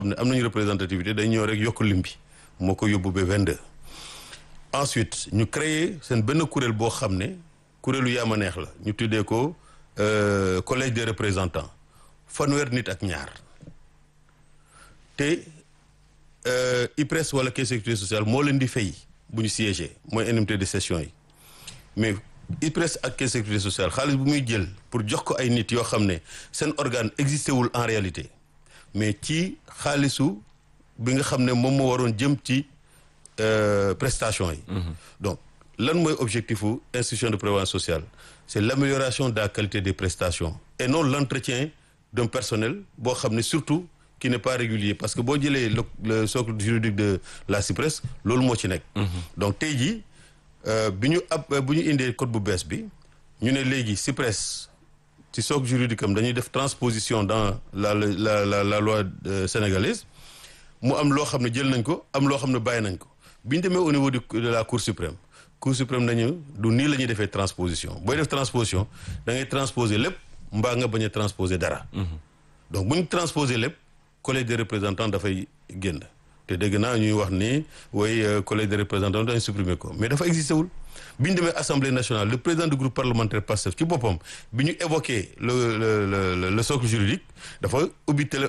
ne am nañu représentativité day ñëw rek yokk lim bi moo ko yóbbu ba 22 ensuite ñu créer seen benn kuréel boo xam ne kuréelu yaama neex la ñu tuddee ko collège des représentants fanweer nit ak ñaar te IPRES wala caisse sécurité sociale moo leen di fay bu ñu siégé mooy indemnité de session yi mais IPRES ak caisse sécurité sociale xaalis bu muy jël pour jox ko ay nit yoo xam ne seen organe existé wul en réalité mais ci xaalisu bi nga xam ne moom moo waroon jëm ci prestation yi donc lan mooy objectif u institution de prévoyance sociale c'est l'amélioration de la qualité des prestations et non l'entretien d'un personnel boo xam ne surtout qui n'est pas régulier parce que boo jëlee le le socle juridique de la CIPRES loolu moo ci nekk donc tey jii bi ñu ab bu ñu indee code bu bees bi ñu ne léegi CIPRES ci socle juridique am dañuy def transposition dans la la la la loi sénégalaise mu am loo xam ne jël nañ ko am loo xam ne bàyyi nañ ko bi ñu demee au niveau de la cour suprême cour suprême nañu du nii la ñuy defee transposition booy def transposition da ngay transposer lépp mbaa nga bañ a transposer dara donc bu ñu transposer lépp collège des représentants dafay génn te dégg naa ñuy wax ni way collège des représentants dañu supprimer ko mais dafa existé wul bi ñu demee assemblée nationale le président du groupe parlementaire PASTEF ci boppam bi ñu évoqué le le le le socle juridique dafa ubbi télé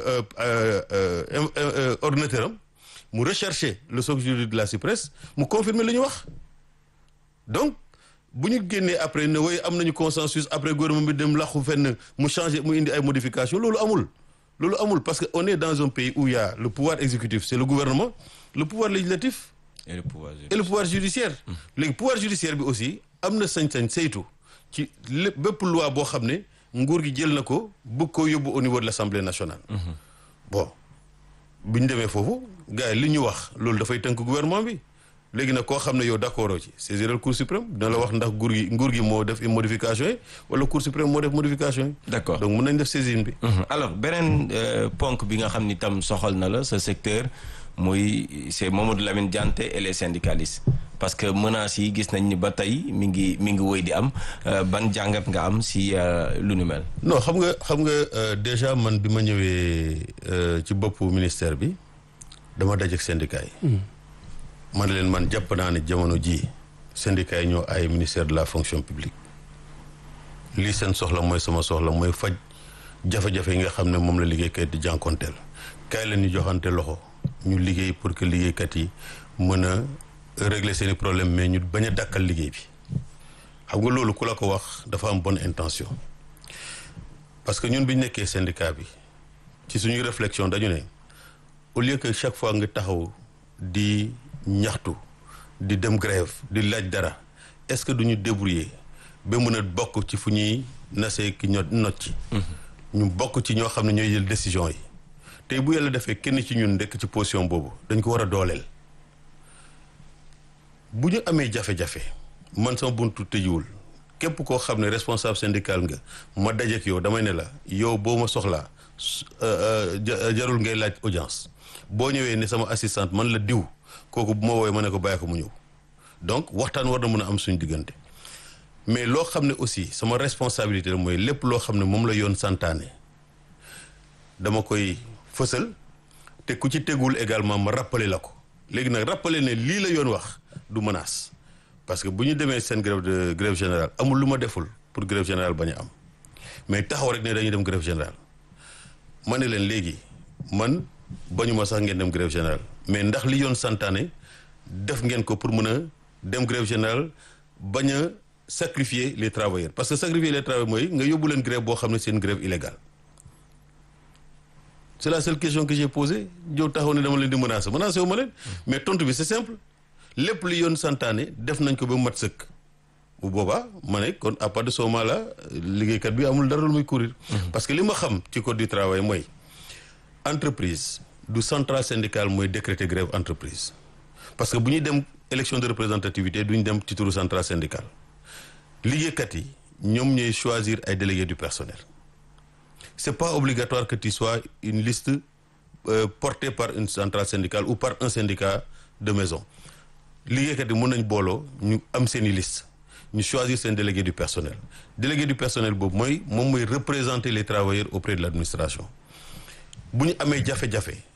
ordinateur am mu rechercher le socle juridique de la CIPRES mu confirmer li ñu wax donc bu ñu génnee après ne way am nañu consensus après gouvernement bi dem laxu fenn mu changer mu indi ay modifications loolu amul loolu amul parce que on est dans un pays où il y a le pouvoir exécutif c'est le gouvernement le pouvoir législatif et le pouvoir judiciaire. et le pouvoir judiciaire léegi pouvoir judiciaire bi aussi am na sañ-sañ saytu ci lépp bépp loi boo xam ne nguur gi jël na ko bëgg koo yóbbu au niveau de l'Assemblée nationale bon bi ñu demee foofu gars yi li ñu wax loolu dafay tënk gouvernement bi léegi nag koo xam ne yow d'accord ci saisir le cour suprême dina la wax ndax nguur gi nguur gi moo def modification yi wala cour suprême moo def modification yi d'accord donc mën nañ def saisine bi alors beneen ponk bi nga xam ni tam soxal na la sa secteur muy c'est Mamadou Lamine Dianté et les syndicalistes parce que menaces yi gis nañ ni ba tey mi ngi mi ngi wéy di am ban jàngat nga am si lu nu mel. non xam nga xam nga déjà man bi ma ñëwee ci boppu ministère bi dama dajeek syndicat yi. man leen man jàpp naa ne jamono jii syndicats yi ñoo ay ministère de la fonction publique lii seen soxla mooy sama soxla mooy faj jafe-jafe yi nga xam ne moom la liggéeykat di jànkonteel kaay la ñu joxante loxo ñu liggéey pour que liggéeykat yi mën a régler seeni problème mais ñu bañ a dàkkal liggéey bi xam nga loolu ku la ko wax dafa am bonne intention parce que ñun bi ñu nekkee syndicat bi ci suñuy réflexion dañu ne au lieu que chaque fois nga taxaw di ñaxtu di dem grève di laaj dara est-ce que duñu débrouiller ba mën a bokk ci fu ñuy nasee ki ño not ci ñu bokk ci ñoo xam ne ñooy jël décision yi tey bu yàlla defee kenn ci ñun ndekk ci position boobu dañ ko war a dooleel bu ñu amee jafe-jafe man sama buntu tëjuwul képp koo xam ne responsable syndical nga ma dajeek yow damay ne la yow boo ma soxlaa jarul ngay laaj audience boo ñëwee ne sama assistante man la diw kooku bu ma woowee ma ne ko bàyyi ko mu ñëw donc waxtaan war na mën a am suñu diggante mais loo xam ne aussi sama responsabilité la mooy lépp loo xam ne moom la yoon santaane dama koy fësal te ku ci tegul également ma rappeler la ko léegi nag rappeler ne lii la yoon wax du menace parce que bu ñu demee seen grève de grève générale amul lu ma deful pour grève générale bañ a am mais taxaw rek ne dañuy dem grève générale ma ne leen léegi man bañu ma sax ngeen dem grève générale mais ndax li yoon santaane def ngeen ko pour mën a dem grève générale bañ a sacrifier les travailleurs parce que sacrifier les travailleurs mooy nga yóbbu leen grève boo xam ne c'est une grève illégale c'est la seule question que j'ai posée jow taxaw ne dama leen di menacer menacer wu ma leen mais tontu bi c'est simple lépp li yoon santaane def nañ ko ba mat sëkk bu boobaa ma ne kon à partir de ce moment là liggéeykat bi amul dara lu muy courir parce que li ma xam ci code du travail mooy entreprise du centrale syndicale mooy décréter grève entreprise parce que bu ñuy dem élection de représentativité duñ dem ci turu centrale syndicale liggéeykat yi ñoom ñooy choisir ay délégués du personnel c'est pas obligatoire que tu sois une liste euh, portée par une centrale syndicale ou par un syndicat de maison liggéeykat yi mën nañ booloo ñu am seeni liste ñu choisir seen délégué du personnel délégué du personnel boobu mooy moom mooy représenter les travailleurs auprès de l'administration bu ñu amee jafe-jafe